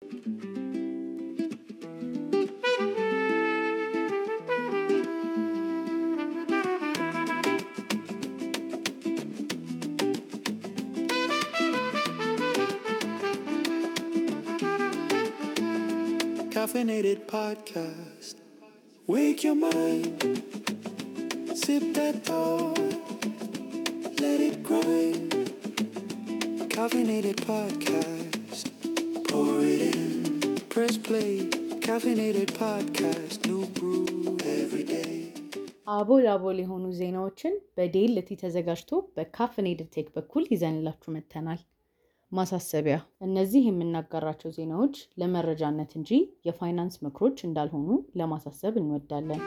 Caffeinated podcast. Wake your mind. Sip that thought. Let it grind. Caffeinated podcast. Pour it in. Press play. Caffeinated podcast. New brew every day. አቦል አቦል የሆኑ ዜናዎችን በዴልቲ ተዘጋጅቶ በካፍኔድድ ቴክ በኩል ይዘንላችሁ መጥተናል። ማሳሰቢያ፣ እነዚህ የምናጋራቸው ዜናዎች ለመረጃነት እንጂ የፋይናንስ ምክሮች እንዳልሆኑ ለማሳሰብ እንወዳለን።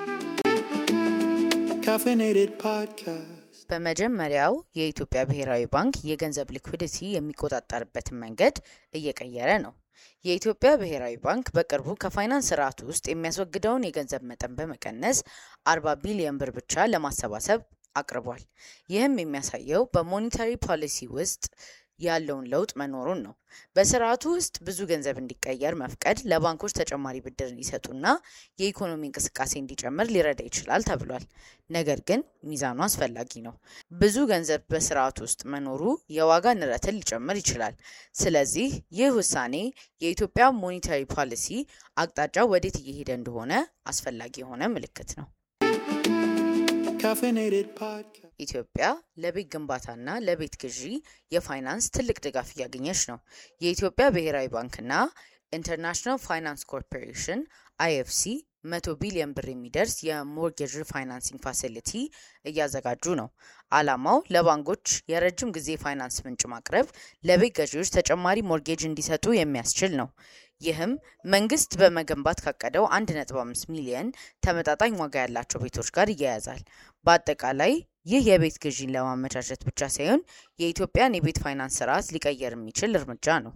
Caffeinated podcast. በመጀመሪያው የኢትዮጵያ ብሔራዊ ባንክ የገንዘብ ሊኩዊዲቲ የሚቆጣጠርበትን መንገድ እየቀየረ ነው። የኢትዮጵያ ብሔራዊ ባንክ በቅርቡ ከፋይናንስ ስርዓቱ ውስጥ የሚያስወግደውን የገንዘብ መጠን በመቀነስ 40 ቢሊዮን ብር ብቻ ለማሰባሰብ አቅርቧል። ይህም የሚያሳየው በሞኔታሪ ፖሊሲ ውስጥ ያለውን ለውጥ መኖሩን ነው። በስርዓቱ ውስጥ ብዙ ገንዘብ እንዲቀየር መፍቀድ ለባንኮች ተጨማሪ ብድር እንዲሰጡና የኢኮኖሚ እንቅስቃሴ እንዲጨምር ሊረዳ ይችላል ተብሏል። ነገር ግን ሚዛኑ አስፈላጊ ነው። ብዙ ገንዘብ በስርዓቱ ውስጥ መኖሩ የዋጋ ንረትን ሊጨምር ይችላል። ስለዚህ ይህ ውሳኔ የኢትዮጵያ ሞኔታሪ ፖሊሲ አቅጣጫ ወዴት እየሄደ እንደሆነ አስፈላጊ የሆነ ምልክት ነው። Caffeinated podcast. ኢትዮጵያ ለቤት ግንባታና ለቤት ግዢ የፋይናንስ ትልቅ ድጋፍ እያገኘች ነው። የኢትዮጵያ ብሔራዊ ባንክና ኢንተርናሽናል ፋይናንስ ኮርፖሬሽን አይኤፍሲ መቶ ቢሊዮን ብር የሚደርስ የሞርጌጅ ፋይናንሲንግ ፋሲሊቲ እያዘጋጁ ነው። ዓላማው ለባንኮች የረጅም ጊዜ ፋይናንስ ምንጭ ማቅረብ፣ ለቤት ገዢዎች ተጨማሪ ሞርጌጅ እንዲሰጡ የሚያስችል ነው። ይህም መንግስት በመገንባት ካቀደው 1.5 ሚሊዮን ተመጣጣኝ ዋጋ ያላቸው ቤቶች ጋር ይያያዛል። በአጠቃላይ ይህ የቤት ግዢን ለማመቻቸት ብቻ ሳይሆን የኢትዮጵያን የቤት ፋይናንስ ስርዓት ሊቀየር የሚችል እርምጃ ነው።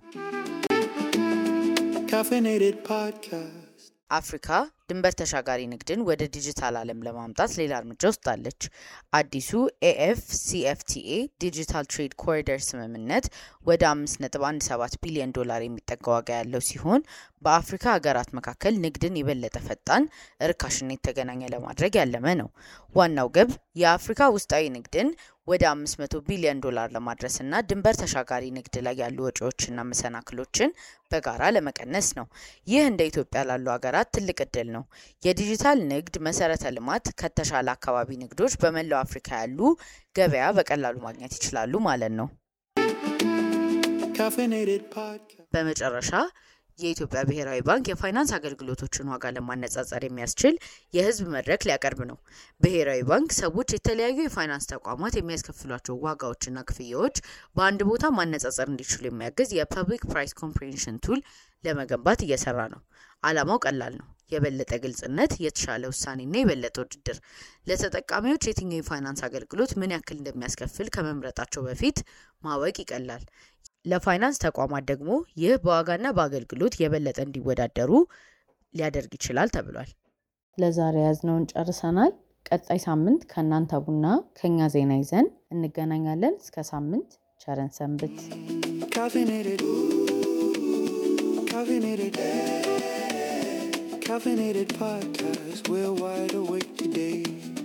Caffeinated podcast. አፍሪካ ድንበር ተሻጋሪ ንግድን ወደ ዲጂታል ዓለም ለማምጣት ሌላ እርምጃ ወስዳለች። አዲሱ ኤኤፍሲኤፍቲኤ ዲጂታል ትሬድ ኮሪደር ስምምነት ወደ 5.17 ቢሊዮን ዶላር የሚጠጋ ዋጋ ያለው ሲሆን በአፍሪካ ሀገራት መካከል ንግድን የበለጠ ፈጣን፣ ርካሽና የተገናኘ ለማድረግ ያለመ ነው። ዋናው ግብ የአፍሪካ ውስጣዊ ንግድን ወደ 500 ቢሊዮን ዶላር ለማድረስና ድንበር ተሻጋሪ ንግድ ላይ ያሉ ወጪዎችና መሰናክሎችን በጋራ ለመቀነስ ነው። ይህ እንደ ኢትዮጵያ ላሉ ሀገራት ትልቅ እድል ነው። የዲጂታል ንግድ መሰረተ ልማት ከተሻለ አካባቢ ንግዶች በመላው አፍሪካ ያሉ ገበያ በቀላሉ ማግኘት ይችላሉ ማለት ነው። Caffeinated podcast. በመጨረሻ የኢትዮጵያ ብሔራዊ ባንክ የፋይናንስ አገልግሎቶችን ዋጋ ለማነጻጸር የሚያስችል የሕዝብ መድረክ ሊያቀርብ ነው። ብሔራዊ ባንክ ሰዎች የተለያዩ የፋይናንስ ተቋማት የሚያስከፍሏቸው ዋጋዎችና ክፍያዎች በአንድ ቦታ ማነጻጸር እንዲችሉ የሚያግዝ የፐብሊክ ፕራይስ ኮምፕሬንሽን ቱል ለመገንባት እየሰራ ነው። ዓላማው ቀላል ነው። የበለጠ ግልጽነት፣ የተሻለ ውሳኔና የበለጠ ውድድር። ለተጠቃሚዎች የትኛው የፋይናንስ አገልግሎት ምን ያክል እንደሚያስከፍል ከመምረጣቸው በፊት ማወቅ ይቀላል። ለፋይናንስ ተቋማት ደግሞ ይህ በዋጋና በአገልግሎት የበለጠ እንዲወዳደሩ ሊያደርግ ይችላል ተብሏል። ለዛሬ ያዝነውን ጨርሰናል። ቀጣይ ሳምንት ከእናንተ ቡና ከኛ ዜና ይዘን እንገናኛለን። እስከ ሳምንት ቸረን ሰንብት። Caffeinated. Caffeinated. Caffeinated podcast. We're wide awake today.